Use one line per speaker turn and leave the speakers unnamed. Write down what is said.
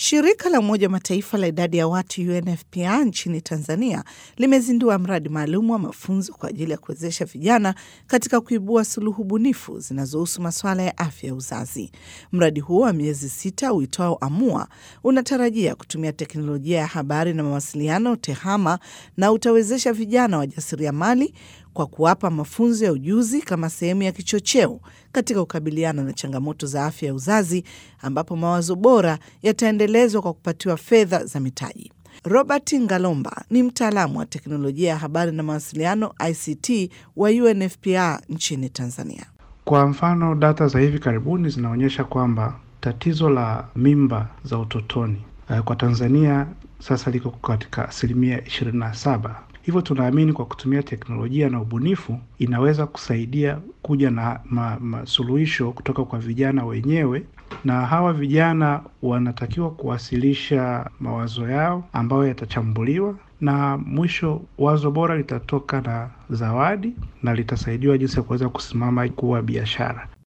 Shirika la Umoja wa Mataifa la idadi ya watu UNFPA nchini Tanzania limezindua mradi maalum wa mafunzo kwa ajili ya kuwezesha vijana katika kuibua suluhu bunifu zinazohusu masuala ya afya ya uzazi. Mradi huo wa miezi sita uitwao Amua unatarajia kutumia teknolojia ya habari na mawasiliano TEHAMA na utawezesha vijana wajasiriamali kwa kuwapa mafunzo ya ujuzi kama sehemu ya kichocheo katika kukabiliana na changamoto za afya ya uzazi, ambapo mawazo bora yataendelezwa kwa kupatiwa fedha za mitaji. Robert Ngalomba ni mtaalamu wa teknolojia ya habari na mawasiliano ICT wa UNFPA nchini Tanzania.
Kwa mfano, data za hivi karibuni zinaonyesha kwamba tatizo la mimba za utotoni kwa Tanzania sasa liko katika asilimia ishirini na saba. Hivyo tunaamini kwa kutumia teknolojia na ubunifu inaweza kusaidia kuja na masuluhisho kutoka kwa vijana wenyewe, na hawa vijana wanatakiwa kuwasilisha mawazo yao ambayo yatachambuliwa, na mwisho wazo bora litatoka na zawadi na litasaidiwa jinsi ya kuweza kusimama kuwa biashara.